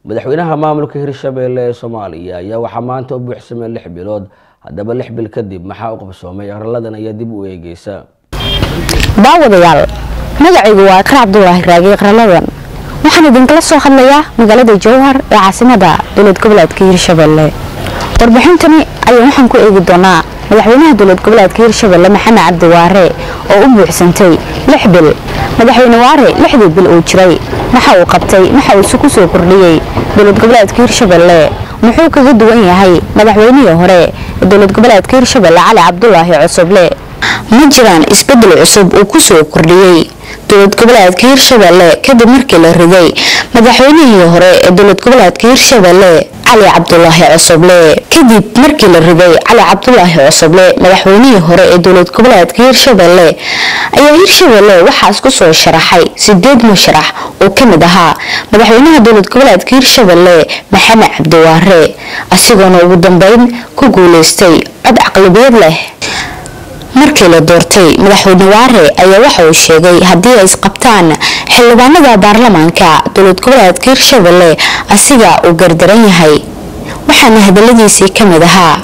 madaxweynaha maamulka hirshabeelle ee soomaaliya ayaa waxaa maanta u buuxsamay lix bilood haddaba lix bil kadib maxaa u qabsoomay arladan ayaa dib u eegeysa daawadayaal magacaygu waa akar cabdulaahi raagi qaraladan waxaan idinkala soo hadlayaa magaalada jowhar ee caasimada dowlad goboleedka hirshabelle warbixintani ayaa waxaan ku eegi doonaa madaxweynaha dowlad goboleedka hirshabelle maxamed cabdi waare oo u buuxsantay lix bil madaxweyne waare lixdii bil uu jiray waxa uu qabtay waxa uu isu ku soo kordhiyey dowlad goboleedka hirshabelle muxuu kaga duwan yahay madaxweynihii hore ee dowlad goboleedka hirshabelle cali cabdulaahi cusuble ma jiraan isbedel cusub uu ku soo kordhiyey dowlad goboleedka hirshabelle kadib markii la riday madaxweynihii hore ee dowlad goboleedka hirshabelle cali cabdulaahi cusuble kadib markii la riday cali cabdulaahi cusuble madaxweynihii hore ee dowlad goboleedka hirshabelle ayaa hirshabelle waxaas ku soo sharaxay sideed musharax oo kamid ahaa madaxweynaha dowlad goboleedka hirshabelle maxamed cabdiwaare asigoona ugu dambeyn ku guuleystay cod caqlabiyad leh markii la doortay madaxweyne waare ayaa waxa uu sheegay haddii ay isqabtaan xildhibaanada baarlamaanka dowlad goboleedka hirshabelle asiga uu gardaran yahay waxaana hadaladiisii ka mid ahaa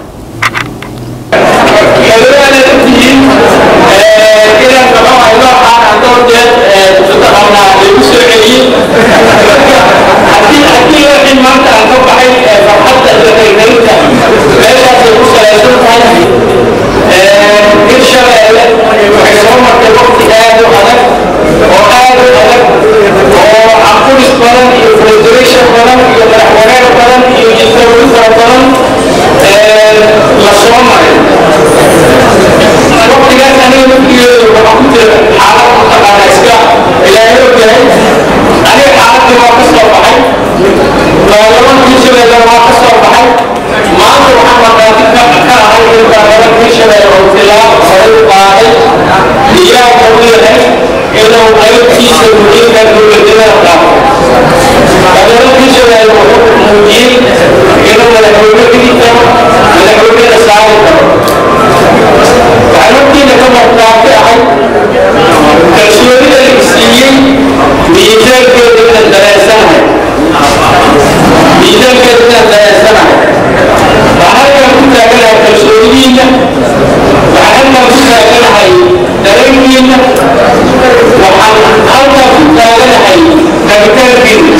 hirshabelle waxay soo martay waqti aad u adag oo aad u adag oo caqulis badan iyo frustration badan iyo madaxwareer badan iyo jisawri fara badan la soo maray waqtigaas aniga laftigeedu waxaa ku jira xaalad mataqaana iska ilaahay ogyahay aniga xaaladii waa ka soo baxay baarlamanka hirshabelle waa ka soo baxay maanta waxaan markaati ka ahay in baarlamanka hirshabelle oo tilaabo horay u qaaday diyaarka u yahay inuu qaybtiisa muhiimka dowladnimada qaado baarlamanka hirshabelle wuxuu muujiyey inuu madaxweyne dhigi karo madaxweynena saari karo waxaan ogtiina ka markaati ahay kalsoonida la siiyey miisaankeeda inaan dareensanahay miisaankeeda inaan dareensanahay waxaan halkaan ku taaganahay kalsoonidiina waxaan halkaan ku taaganahay dareenkiina waxaan halkaan ku taaganahay rabitaankiina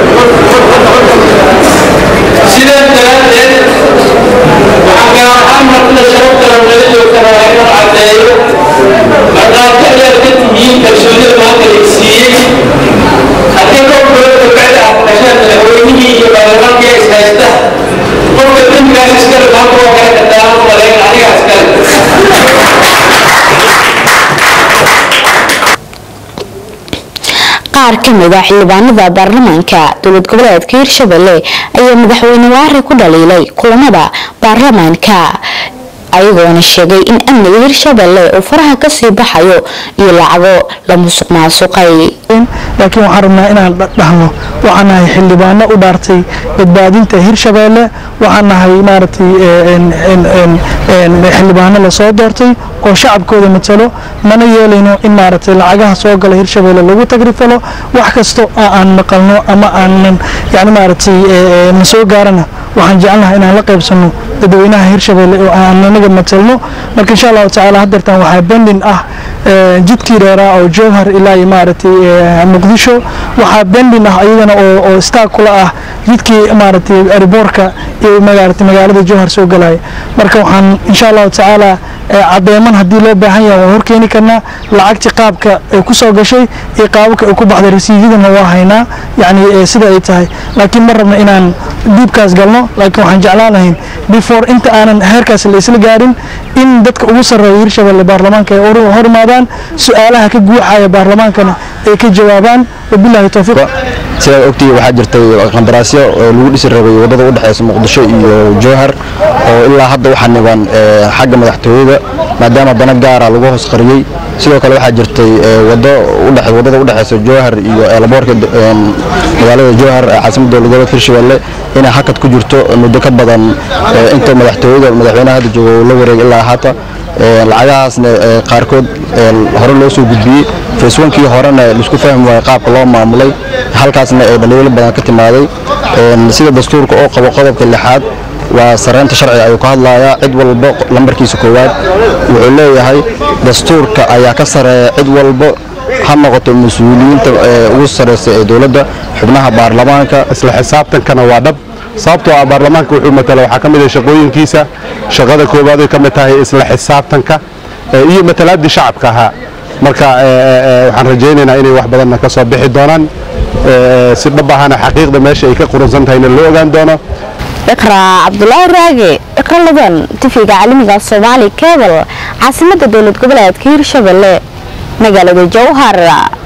sidaas daraaddeed waxaan gaar ahaan martida sharafta nala joogtana waa inaan caddeeyo markaati ayaad ka tihiin kalsoonida maanta la siiyey haddii dhowr bilood kabacdi aad dhasheen madaxweynihii iyo baarlamaankii is haysta qofka dembigaas iskale maanta waa kala kadaalan malayn aniga iskale qaar ka mid a xildhibaanada baarlamaanka dowlad goboleedka hirshabelle ayaa madaxweyne waare ku dhaliilay kulamada baarlamaanka ayagoona sheegay in amniga hirshabelle uu faraha kasii baxayo iyo lacago la musuq maasuqay laakiin waxaan rabnaa inaan dhahno waxaan nahay xildhibaano u dhaartay badbaadinta hirshabeelle waxaan nahay maaragtay xildhibaano lasoo doortay oo shacabkooda matalo mana yeelayno in maaragtay lacagaha soo gala hirshabeelle lagu tagrifalo wax kasto oo aan maqalno ama aanan yani maaragtay na soo gaarana waxaan jecelnahay inaan la qaybsano dadweynaha hirshabeelle oo aan anaga matalno marka insha allahu tacaala haddeertan waxaa bendin ah jidkii dheeraa oo jowhar ilaa iyo maaragtay muqdisho waxaa bendin ah iyadana oo staag kula ah jidkii maaragtay ariboorka iyo maaragtay magaalada jowhar soo galaya marka waxaan insha allahu tacaala cadeeman haddii loo baahan yahay waan horkeeni karnaa lacagtii qaabka ay ku soo gashay iyo qaababka ay ku baxday rasiidyadana waa haynaa yacni sida ay tahay laakiin ma rabna inaan diibkaas galno laakiin waxaan jeclaan lahayn before inta aanan heerkaas la isla gaarin in dadka ugu sarreeya hirshabelle baarlamaanka ay hor imaadaan su-aalaha ka guuxaya baarlamaankana ay ka jawaabaan wabillahi towfiiq sidaad ogtihi waxaa jirtay qandaraasyo oo lagu dhisi rabay waddada u dhexeysa muqdisho iyo jowhar oo ilaa hadda waxaa niban xagga madaxtooyada maadaama dana gaara lagu hoos qariyey sidoo kale waxaa jirtay wado wadada u dhexeysa jowhar iyo eelaboorka magaalada jowhar ee caasimada dowlad goboleedka hirshabelle inay hakad ku jirto muddo ka badan inta madaxtooyada madaxweynaha hadda jooga uu la wareegay ilaa haata lacagahaasna qaarkood hore loo soo gudbiyey faceonkii horena laisku fahmi waayey qaabka loo maamulay halkaasna ee dhaliilo badan ka timaaday sida dastuurka oo qabo qodobka lixaad waa sareynta sharciga ayuu ka hadlayaa cid walba lambarkiisa koowaad wuxuu leeyahay dastuurka ayaa ka sareeya cid walba ha noqoto mas-uuliyiinta ugu sareysa ee dowladda xubnaha baarlamaanka isla xisaabtankana waa dhab sababtoo ah baarlamaanka wuxuu matala waxaa ka mid ah shaqooyinkiisa shaqada koowaad ay ka mid tahay isla xisaabtanka iyo matalaaddii shacabka ahaa marka waxaan rajaynaynaa inay wax badanna ka soo bixi doonaan si dhab ahana xaqiiqda meesha ay ka quransan tahayna loo ogaan doono iqraa cabdulaahi raage iqraladan tifiga caalamiga soomaali kebal caasimada dowlad goboleedka hirshabelle magaalada jowhar